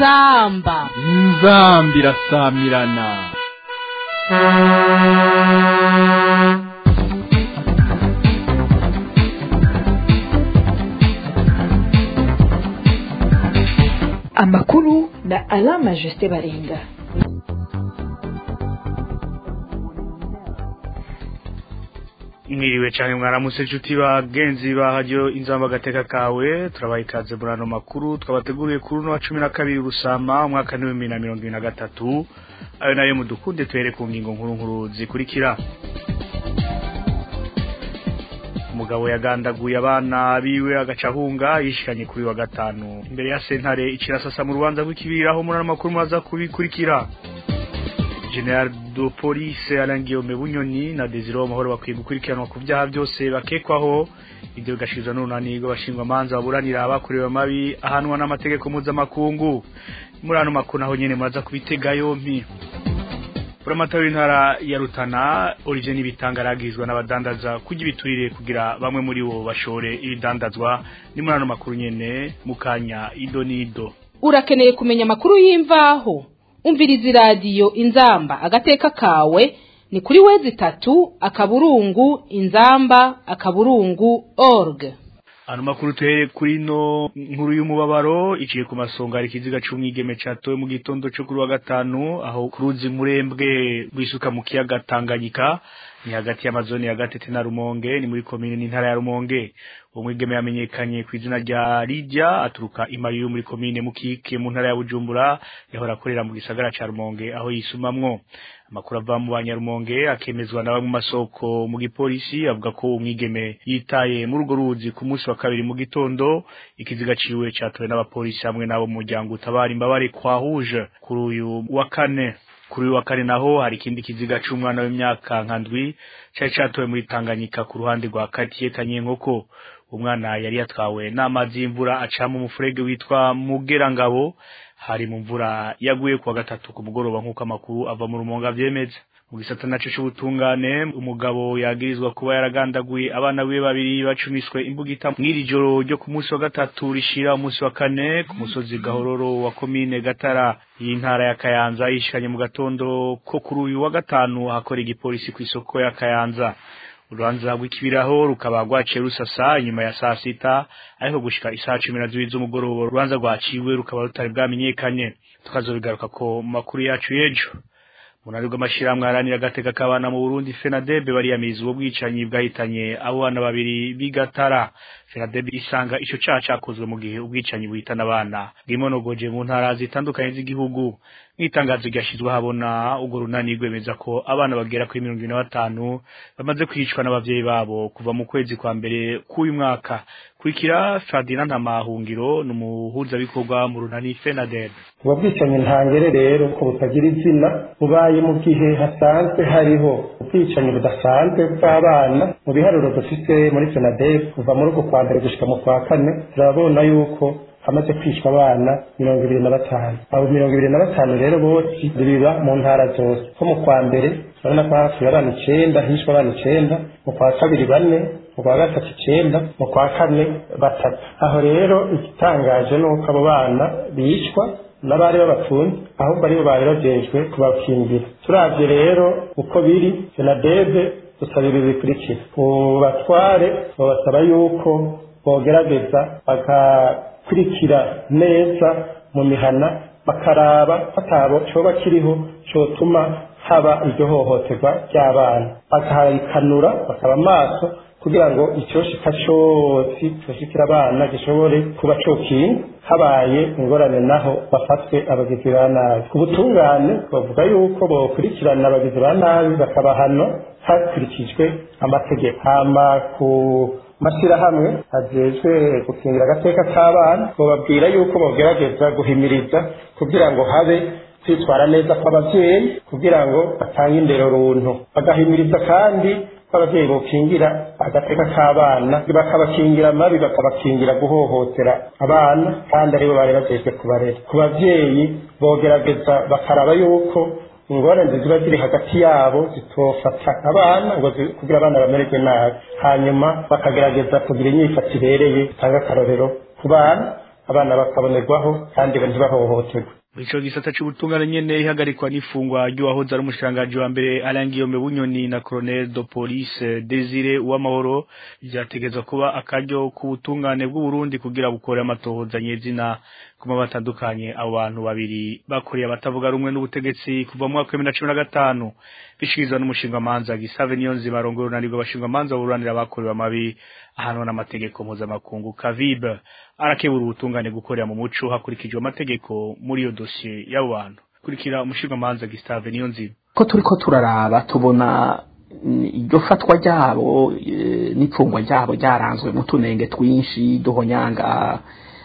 inzamba inzambi irasamirana amakuru na alama jusite baringa mwiriwe cyane mwaramutse inshuti bagenzi bahajyo inzamba agateka kawe turabaha ikaze muri ano makuru twabateguriye kuri uno wa cumi na kabiri rusama umwaka n'ibihumbi bibiri na mirongo ibiri na gatatu ayo nayo mudukunde tuhere ku ngingo nkuru nkuru zikurikira umugabo yagandaguye abana biwe agacahunga yishikanye kuri wa gatanu imbere ya sentare ikirasasa mu rubanza rw'ikibiraho muri ano makuru maza kubikurikira General de Police Alain Guillaume Bunyoni na Desire Amahoro bakwiye gukurikiranwa ku byaha byose bakekwaho ibyo bigashizwa n'urunani rw'abashingwa manza baburanira abakorewe amabi ahanwa n'amategeko mpuzamakungu muri ano makuru naho nyene muraza kubitega yompi Buramatari w'intara ya Rutana Origine ibitangaragizwa n'abadandaza kujya ibiturire kugira bamwe muri bo bashore ibidandazwa ni muri ano makuru nyene mukanya ido nido urakeneye kumenya amakuru y'imvaho umviriza iradiyo inzamba agateka kawe ni kuri wezi itatu akaburungu inzamba akaburungu org Ano makuru tuhere kuri no nkuru y'umubabaro iciye ku masonga ari kiziga c'umwigeme catowe mu gitondo cyo kuri wa gatanu aho kuruzi murembwe rwisuka mu kiyaga Tanganyika ni hagati y'amazoni ya Gatete na Rumonge ni muri komine n'intara ya Rumonge uwo mwigeme yamenyekanye ku izina rya Lydia aturuka imayu muri komine Mukike mu ntara ya Bujumbura yahora akorera mu gisagara ca Rumonge aho yisumamwo amakuru ava mu banyarumonge akemezwa na bamwe mu masoko mu gipolisi avuga ko umwigeme yitaye muri urwo ruzi ku munsi wa kabiri mu gitondo ikiziga ciwe catowe n'abapolisi hamwe n'abo mu muryango utabara imbabare kwa huje kuri uyu wa kane kuri uyu wa kane naho hari ikindi kiziga c'umwana w'imyaka nka ndwi cari catowe muri Tanganyika ku ruhande rwa Katiye Kanyenkoko umwana yari yatwawe n'amazi y'imvura aca mu mufurege witwa Mugerangabo hari mu mvura yaguye kuwa gatatu ku mugoroba nk'uko amakuru ava mu rumonga vyemeza mu gisata naco c'ubutungane umugabo yagirizwa kuba yaragandaguye abana biwe babiri bacumiswe imbugita mw'iri joro ryo ku munsi wa gatatu rishira umunsi wa kane ku musozi gahororo wa komine gatara y'intara ya kayanza yishikanye mu gatondo ko kuri uyu wa gatanu hakora igipolisi kw'isoko ya kayanza urubanza rw'ikibiraho rukaba rwaciye rusasa inyuma ya saa sita ariko gushika isaha cumi na zibiri z'umugoroba urubanza rwaciwe rukaba rutari bwamenyekanye tukazobigaruka ko mu makuru yacu y'ejo munari rw'amashirahamwe aharanira agateka k'abana mu Burundi FENADEB bariyamiriza ubwo bwicanyi bwahitanye abo bana babiri bigatara FENADEB isanga ico caha cakozwe mu gihe ubwicanyi buhitana abana bwimonogoje mu ntara zitandukanye z'igihugu nk'itangazo ryashizwe habona urwo runani rwemeza ko abana bagera kuri mirongo ine na batanu bamaze kwicwa n'abavyeyi babo kuva mu kwezi kwa mbere k'uyu mwaka kurikira Ferdinand Ntamahungiro ni umuhuzabikorwa mu runani FENADEB ubu bwicanyi ntangere rero ko butagira izina bubaye mu gihe hasanzwe hariho ubwicanyi budasanzwe bw'abana mu biharuro dufite muri FENADEB kuva muri uko kwa mbere gushika mu kwa kane turabona yuko hamaze kwicwa abana mirongo ibiri na batanu abo mirongo ibiri na batanu rero bose biba mu ntara zose ko mu kwa mbere turabona ko hapfuye abana icenda hishwe abana icenda mu kwa kabiri bane mu kwa gatatu icenda mu kwa kane batatu aho rero igitangaje ni uko abo bana bicwa n'abari babapfunze ahubwo aribo bari bajejwe kubakingira turavye rero uko biri senadebe dusaba ibi bikurikira ubatware babasaba yuko bogerageza bagakurikira neza mu mihana bakaraba hatabo coba kiriho cotuma haba iryo hohoterwa ry'abana bakayikanura bakaba maso kugira ngo icyoshika cyose cyoshikira abana gishobore kuba cokinga habaye ingorane naho bafatwe abagizi ba nabi ku butungane bavuga yuko bokurikirana abagizi ba nabi bakabahano hakurikijwe amategeko hama ku mashyirahamwe ajejwe gukingira agateka k'abana bababwira yuko bogerageza guhimiriza kugira ngo habe kwitwara neza kw'abavyeyi kugira ngo batange indero runtu bagahimiriza kandi ko abavyeyi bokingira agateka k'abana bakabakingira amabi bakabakingira guhohotera abana kandi aribo bari bajejwe kubarera ku bavyeyi bogerageza bakaraba yuko ingorane ziba ziri hagati yabo zitofata abana ngo zi- kugira abana bamererwe nabi hanyuma bakagerageza kugira inyifato ibereye itanga akarorero ku bana abana bakabonerwaho kandi ntibahohoterwe ico gisata c'ubutungane nyene ihagarikwa n'ifungwa ry'uwahoze ari umushikiranganji wa mbere Alain Guillaume Bunyoni na Colonel de Police Desire Uwamahoro vyategezwa kuba akaryo k'ubutungane bw'u Burundi kugira bukore amatohoza nyezina kuma batandukanye abo bantu babiri bakuriye abatavuga rumwe n'ubutegetsi kuva mu mwaka wa 2015 bishikirizwa n'umushinga manza Gisave Niyonzima arongora unanirwa bashinga manza buranira abakorewe amabi ahanwa n'amategeko mpuzamakungu Kavib arakebura ubutungane gukorera mu muco hakurikijwe amategeko muri iyo dosiye y'abo bantu kurikira umushinga manza Gustave Niyonzima ko turiko turaraba tubona iryo fatwa ryabo n'ipfungwa ryabo ryaranzwe mu tunenge twinshi duhonyanga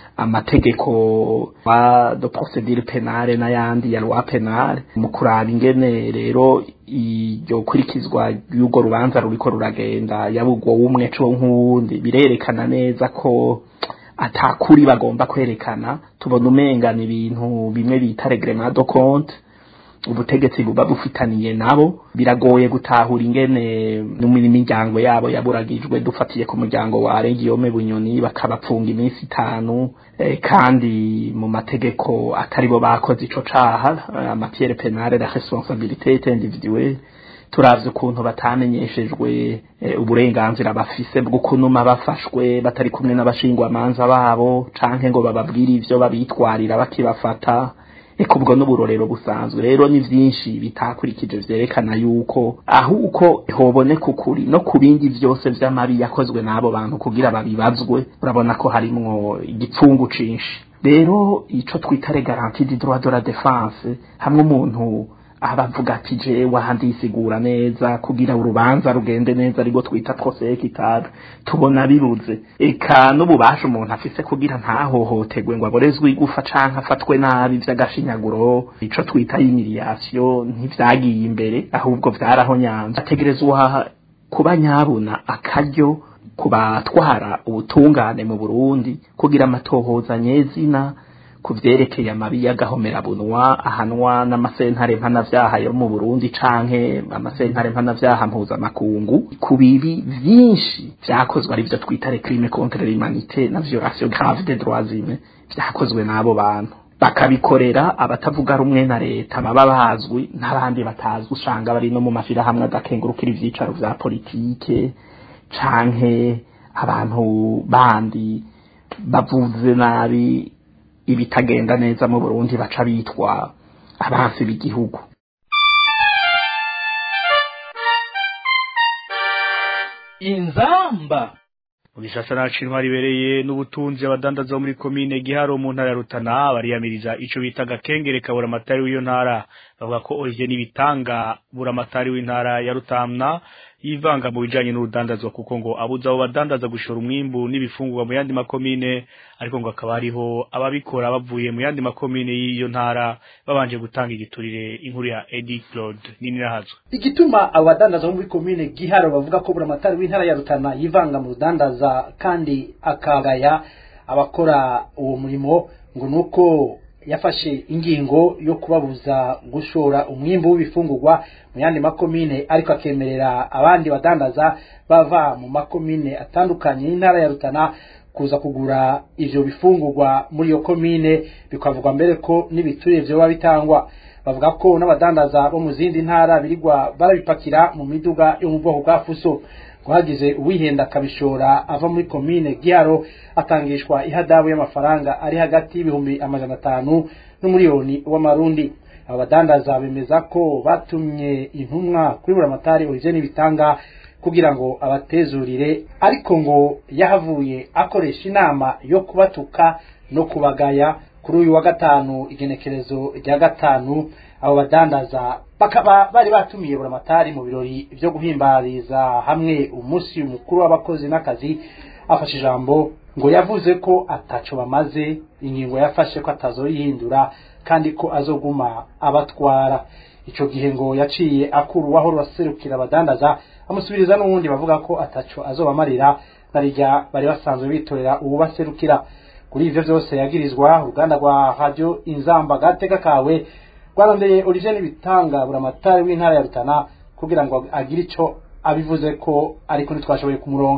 amategeko wa de procedure penale n'ayandi ya loi penale mu kuraba ingene rero iryo kurikizwa y'urwo rubanza ruriko ruragenda yabugwo umwe co nk'uwundi birerekana neza ko atakuri bagomba kwerekana tubona umengana ibintu bimwe bita reglement de compte ubutegetsi buba bufitaniye nabo biragoye gutahura ingene n'imiryango yabo yaburagijwe dufatiye ku muryango wa Regiyome Bunyoni bakabapfunga iminsi itanu eh, kandi mu mategeko atari bo bakoze ico caha amapierre penale la responsabilité individuelle turavye ukuntu batamenyeshejwe e, uburenganzira bafise bwo kunuma bafashwe batari kumwe n'abashingwamanza babo canke ngo bababwire ivyo babitwarira bakibafata eko ubwo n'uburorero busanzwe rero ni vyinshi bitakurikije vyerekana yuko aho uko hoboneka ukuri no ku bindi vyose vy'amabi yakozwe n'abo bantu kugira babibazwe urabona ko harimwo igipfungu cinshi rero ico twita le garantie du droit de la défense hamwe umuntu abavuga ati je wahandisigura neza kugira urubanza rugende neza ariko twita procès équitable tubona bibuze eka n'ububasha umuntu afise kugira ntahohoterwe ngo aborezwe igufa canke afatwe nabi vy'agashinyaguro ico twita humiliation ntivyagiye imbere ahubwo vyarahonyanze ategerezwa kuba nyabuna akaryo kubatwara ubutungane mu Burundi kugira amatohoza nyezina kuvyerekeye amabi y'agahomerabunwa ahanwa n'amasentare mpanavyaha yo mu Burundi canke amasentare mpanavyaha mpuzamakungu ku bibi vyinshi vyakozwe ari vyo twita les crimes contre l'humanité na violation grave des droits humains vyakozwe n'abo bantu bakabikorera abatavuga rumwe na leta baba bazwi n'abandi batazwi usanga bari no mu mashirahamwe adakengurukira ivyicaro vya politike canke abantu bandi bavuze nabi ibitagenda neza mu Burundi baca bitwa abansi b'igihugu inzamba mu gisasa nacu intwari ibereye n'ubutunzi abadandaza bo muri komine giharo mu ntara ya rutana bariyamiriza ico bita gakengere kabura amatari w'iyo ntara bavuga ko Olivier Nibitanga bura amatari w'intara ya Rutamna yivanga mu bijanye n'urudandazwa kuko ngo abuza abo badandaza gushora umwimbu n'ibifungurwa mu yandi makomine ariko ngo akaba hariho ababikora bavuye mu yandi makomine y'iyo ntara babanje gutanga igiturire inkuru ya Eddie Claude nini nahazo igituma abo badandaza bo muri komine giharo bavuga ko buri amatari w'intara ya rutana yivanga mu rudandaza kandi akagaya abakora uwo murimo ngo nuko yafashe ingingo yo kubabuza gushora umwimbu w'ibifungurwa mu yandi makomine ariko akemerera abandi badandaza bava mu makomine atandukanye y'intara ya rutana kuza kugura ivyo bifungurwa muri iyo komine bikavugwa mbere ko n'ibiturire vyoba bitangwa bavuga ko n'abadandaza bo mu zindi ntara birirwa barabipakira mu miduga yo mu bwoko bwa fuso hagize uwihenda akabishora ava muri komine giharo atangishwa ihadabu y'amafaranga ari hagati y'ibihumbi amajana atanu n'umuriyoni w'amarundi aba badandaza bemeza ko batumye intumwa kuri buramatari Olivier Nibitanga kugira ngo abatezurire ariko ngo yahavuye akoresha inama yo kubatuka no kubagaya kuri uyu wa gatanu igenekerezo rya gatanu abo badandaza bakaba bari batumiye buramatari mu birori byo guhimbariza hamwe umunsi mukuru w'abakozi n'akazi afashe ijambo ngo yavuze ko ataco bamaze ingingo yafashe ko atazoyihindura kandi ko azoguma abatwara ico gihe ngo yaciye akura uwaho baserukira abadandaza amusubiriza n'uwundi bavuga ko ataco azobamarira narirya bari basanzwe bitorera ubu baserukira kuri ivyo vyose yagirizwa uruganda rwa radio inzamba gateka kawe rwarondeye Olivier Nibitanga buramatari w'intara ya Rutana kugira ngo agire ico abivuze ko ariko ntitwashoboye kumuronka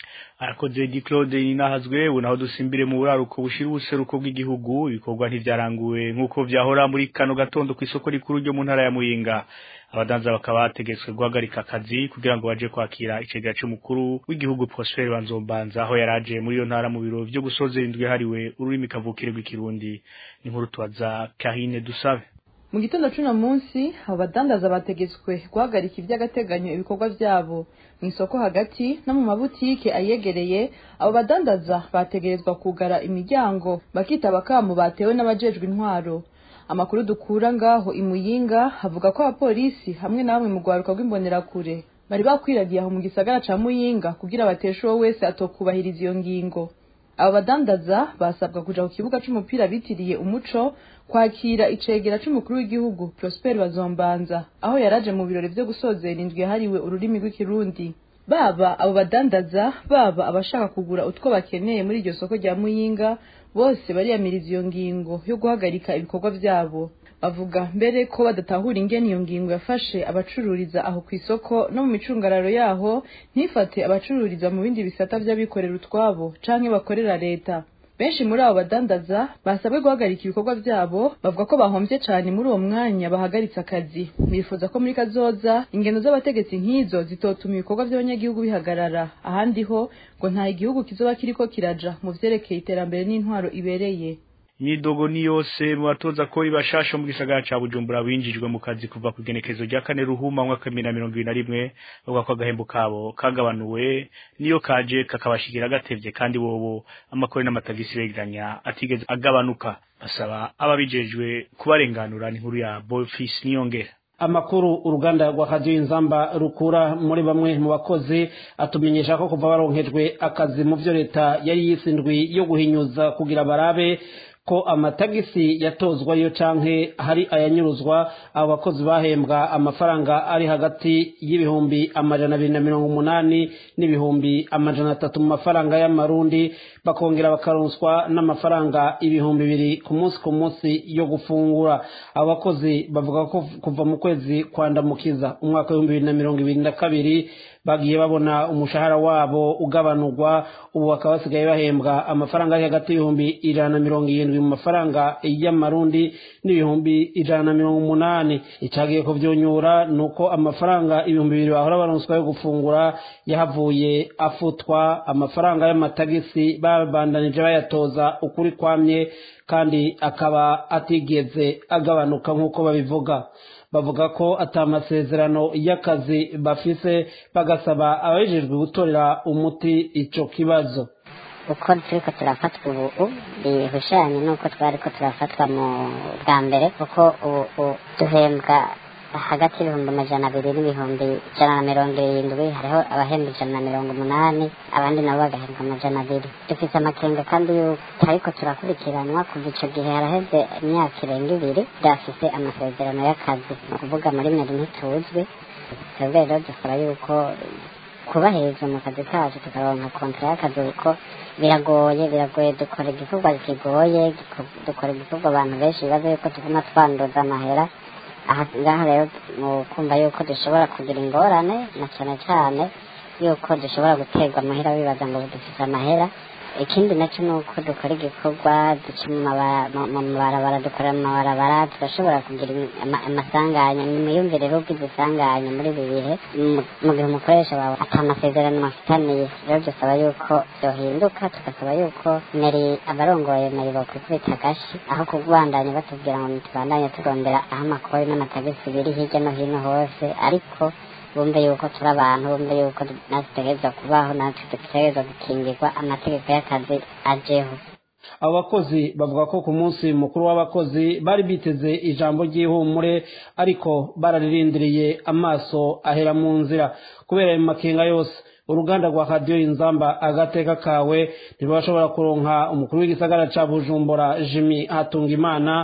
arakoze di Claude ninahazwe ubu naho dusimbire mu buraruko bushira ubuseruko bw'igihugu ibikorwa ntivyaranguwe nk'uko vyahora muri kano gatondo ku isoko rikuru ryo mu ntara ya Muyinga abadanza bakaba bategetswe guhagarika akazi kugira ngo baje kwakira icegera c'umukuru w'igihugu Prosper Banzombanza aho yaraje muri iyo ntara mu biro vyo gusozera indwi hariwe ururimi kavukire rw'ikirundi ni nkuru twaza Karine Dusabe mu gitondo c'uno munsi abo badandaza bategetswe guhagarika ivy'agateganyo ibikorwa vyabo mu isoko hagati no mu mabutike ayegereye abo badandaza bategerezwa kugara imiryango bakitaba akamu batewe n'abajejwe intwaro amakuru dukura ngaho imuyinga havuga ko abapolisi hamwe na bamwe mu rwaruka rw'imbonerakure bari bakwiragiye aho mu gisagara ca muyinga kugira bateshe uwo wese atokubahiriza iyo ngingo abo badandaza basabwa kuja ku kibuga c'umupira bitiriye umuco kwakira icegera c'umukuru w'igihugu Prosper Bazombanza aho yaraje mu birori vyo gusozera indwi yahariwe ururimi rw'ikirundi baba abo badandaza baba abashaka kugura utwo bakeneye muri iryo soko rya muyinga bose bariyamiriza iyo ngingo yo guhagarika ibikorwa vyabo bavuga mbere ko badatahura ingene iyo ngingo yafashe abacururiza aho ku isoko no mu micungararo yaho ntifate abacururiza mu bindi bisata vy'abikorera utwabo canke bakorera leta benshi muri abo badandaza basabwe guhagarika ibikorwa vyabo bavuga ko bahomvye cane muri uwo mwanya bahagaritse akazi bifuza ko muri kazoza ingendo z'abategetsi nk'izo zitotuma ibikorwa vy'abanyagihugu bihagarara ahandi ho ngo nta igihugu kizoba kiriko kiraja mu vyerekeye iterambere n'intwaro ibereye Nidogo ni yose mu batoza ko ibashasha mu gisagara ca Bujumbura binjijwe mu kazi kuva ku genekezo rya kane ruhuma mwaka 2021 bavuga ko agahembo kabo kagabanuwe niyo kaje kakabashigira gatevye kandi bobo amakore n'amatagisi begeranya atigeze agabanuka basaba ababijejwe kubarenganura n'inkuru ya Bofis Niyongera amakuru uruganda rwa radio inzamba rukura muri bamwe mu bakozi atumenyesha ko kuva baronkejwe akazi mu vyo leta yari yisindwi yo guhinyuza kugira barabe ko amatagisi yatozwayo canke hari ayanyuruzwa abo bakozi bahembwa amafaranga ari hagati y'ibihumbi amajana abiri na mirongo umunani n'ibihumbi amajana atatu mu mafaranga y'amarundi bakongera bakaronswa n'amafaranga ibihumbi bibiri ku munsi ku munsi yo gufungura abo bakozi bavuga ko kuva mu kwezi kwandamukiza umwaka w'ibihumbi bibiri na mirongo ibiri na kabiri bagiye babona umushahara wabo ugabanurwa ubu bakaba basigaye bahembwa amafaranga ari hagati y'ibihumbi ijana na mirongo irindwi mu mafaranga y'amarundi n'ibihumbi ijana na mirongo umunani icagiye kuvyonyura ni uko amafaranga ibihumbi bibiri bahora baronswa yo gufungura yahavuye afutwa amafaranga y'amatagisi babandanije bayatoza ukuri kwamye kandi akaba atigeze agabanuka nk'uko babivuga bavuga ko ata masezerano y'akazi bafise bagasaba ababijejwe gutorera umuti ico kibazo uko turiko turafatwa ubu bihushanye n'uko twariko turafatwa mu bwa mbere kuko ubu duhembwa hagati y'ibihumbi amajana abiri n'ibihumbi ijana na mirongo irindwi hariho abahembwa ijana na mirongo umunani abandi nabo bagahembwa amajana abiri dufite amakenga kandi yuko ariko turakurikiranwa kuva ico gihe haraheze imyaka irenga ibiri tudafise amasezerano y'akazi ni ukuvuga muri meri ntituzwi twebwe rero dusaba yuko kubahiriza mu kazi kacu tukaronka kontra y'akazi kuko biragoye biragoye dukora igikorwa kigoye dukora igikorwa abantu benshi bibaza yuko tuguma twanduza amahera aha ngaha rero mu kumva yuko dushobora kugira ingorane na cyane cyane yuko dushobora guterwa amahera bibaza ngo dufite amahera ikindi nacyo ni uko dukora igikorwa duca mu mabarabara dukorera mu mabarabara turashobora kugira amasanganya ni imiyumvire rero isanganya muri ibi bihe mu gihe umukoresha wawe ata masezerano afitaniye rero dusaba yuko byohinduka tugasaba yuko meri abarongoye meri bokwikubita agashi aho kubandanya batubwira ngo ntitubandanye turondera aho amakori n'amatagisi biri hirya no hino hose ariko bumve yuko turi abantu bumve yuko natwe dutegerezwa kubaho natwe dutegerezwa gukingirwa amategeko y'akazi ajeho abo bakozi bavuga ko ku munsi mukuru w'abakozi bari biteze ijambo ry'ihumure ariko bararirindiriye amaso ahera mu nzira kubera ayo makenga yose uruganda rwa radiyo inzamba agateka kawe ntibashobora kuronka umukuru w'igisagara ca bujumbura jimi hatunga imana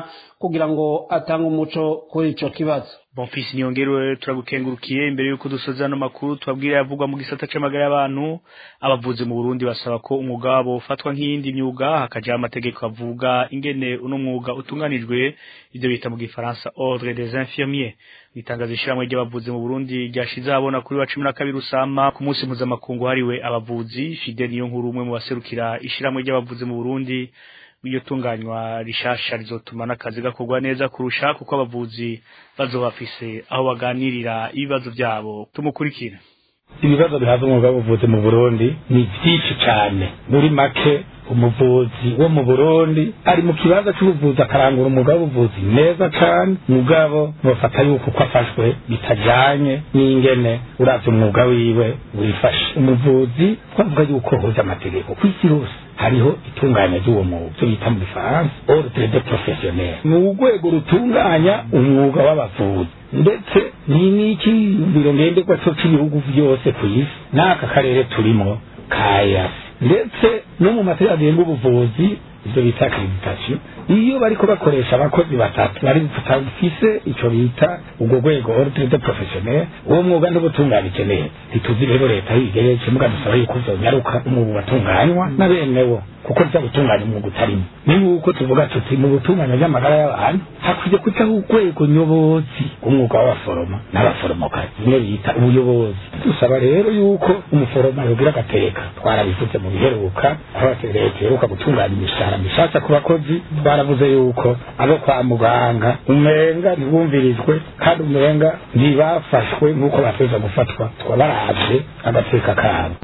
kugira ngo atange umuco kuri ico kibazo Bonfils niyongerewe turagukengurukiye imbere yuko dusoza no makuru tubabwira yavugwa mu gisata c'amagara y'abantu abavuzi mu Burundi basaba ko umwuga wabo ufatwa nk'iyindi myuga hakaja amategeko avuga ingene uno mwuga utunganijwe ivyo bita mu gifaransa ordre des infirmiers nitangazo ishiramwe ry'abavuzi mu Burundi ryashize abona kuri wa 12 rusama ku munsi mpuzamakungu hariwe abavuzi Fidel Niyonkuru umwe mu baserukira ishiramwe ry'abavuzi mu Burundi iryo tunganywa rishasha rizotuma n'akazi gakorwa neza kurusha kuko abavuzi bazoba bafise aho baganirira ibibazo byabo tumukurikira ibibazo bihaza umwuga w'ubuvuzi mu burundi ni byinshi cyane muri make umuvuzi wo mu burundi ari mu kibanza cy'ubuvuzi akarangura umwuga w'ubuvuzi neza cyane mugabo bafata yuko uko afashwe bitajyanye n'ingene uravye umwuga wiwe wifashe umuvuzi twavuga yuko hoza amategeko ku isi hose hariho itunganya ry'uwo mwuga icyo bita mu gifaransa ordre de professionnel ni urwego rutunganya umwuga w'abavuzi ndetse ni n'ikiyumviro ngenderwa cyo cy'ibihugu byose ku isi n'aka karere turimo ka yasi ndetse no mu mategeko agenga ubuvuzi ibyo bita accreditation iyo bariko bakoresha abakozi batatu bari bafise ico bita ubwo rwego ordre de professionnel uwo mwuga ntubutunganije neza ntituzi rero leta yigeretse muga dusaba yuko uzonyaruka umwuga ugatunganywa na benewo kuko nza gutunganya umwuga utarimo ni nk'uko tuvuga tuti mu gutunganya ry'amagara y'abantu hakwiye kujaho urwego nyobozi umwuga w'abaforoma n'abaforomokazi bimwe bita ubuyobozi dusaba rero yuko umuforoma yogira agateka twarabivuze mu biheruka aho leta iheruka gutunganya imishahara mishasha ku bakozi twaravuze yuko abo kwa muganga umenga ntibumvirizwe kandi umenga ntibafashwe nk'uko bateza gufatwa twabaravye agateka kabo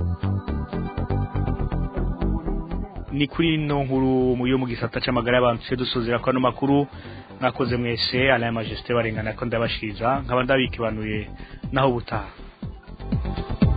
ni kuri ino nkuru yo mu gisata c'amagara y'abantu tse dusozera ko ano makuru mwakoze mwese ala ya majesté barengana ko ndabashiriza nkaba ndabikibanuye naho butaha